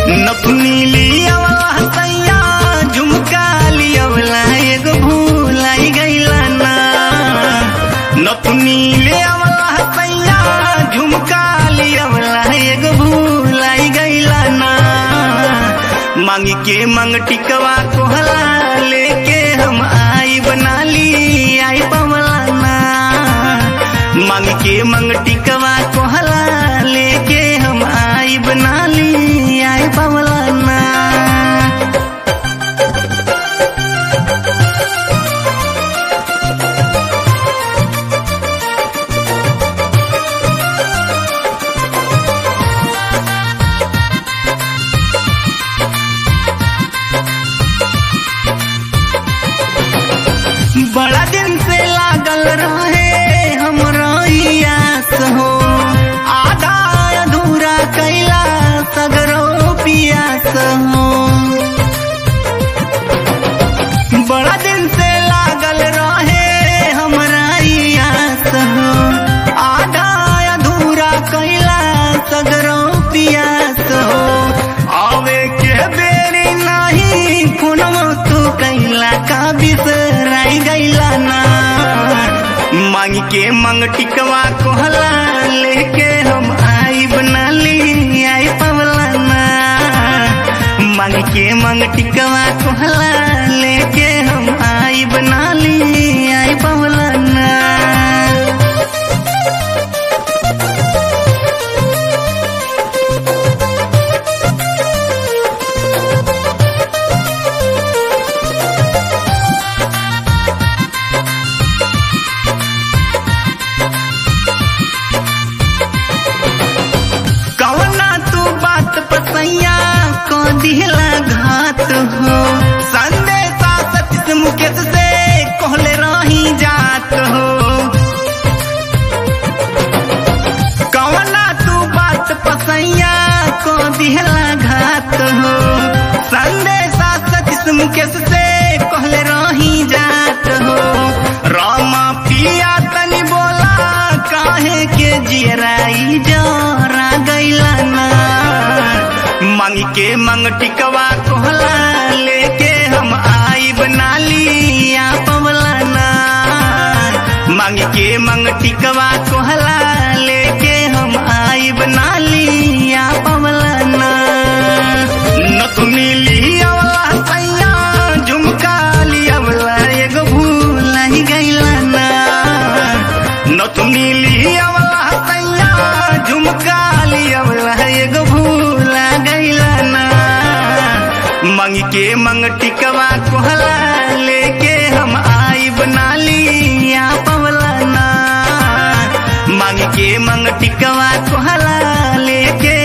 नथुनी लियावला सैया झुमका लियावला एगो भूलाई गईला ना नथुनी लियावला सैया झुमका लियावला एगो भूलाई गईला ना मांग के मंग टिकवा कोहला लेके हम आई बना ली आई पवला ना मांग के मंग टिकवा कोहला लेके हम आई बना ली आई पवला ना बड़ा दिन से लागल रहे हमरा ई आस हो आधा अधूरा कैला सगरो पियास हो बड़ा दिन से लागल रहे हमरा ई आस हो आधा अधूरा कैला सगरो पियास हो आवे के बेरी नाही फोनवा तू कैला का बिसराई गैला ना मांग के मंग टिकवा कोहला लेके हम आई बना ली आई पवला ना मांग के मंग टिकवा कोहला लेके हम आई बना ली आई पवला ना कवना तू बात पसैया को दिहला घात हो संदेशा सतीश मुकेश से कहले रही जात हो कवना तू बात पसैया को दिहला घात हो संदेशा सतीश मुकेश से कहले रही जात हो रामा पिया तनी बोला काहे के जियराई जरा गैला ना मांग के मंग टिकवा कोहला लेके हम आई बना लिया पवला ना मांग के मंग टिकवा कोहला लेके हम आई बना लिया पवला ना नथुनी लियावला सैया झुमका लियावला एगो भूल ही गईला ना नथुनी लियावला सैया झुमका लियावला एगो भूल गईला ना मंग के मंग टिकवा कोहला लेके हम आई बना लिया पवला ना मांग के मंग टिकवा कोहला लेके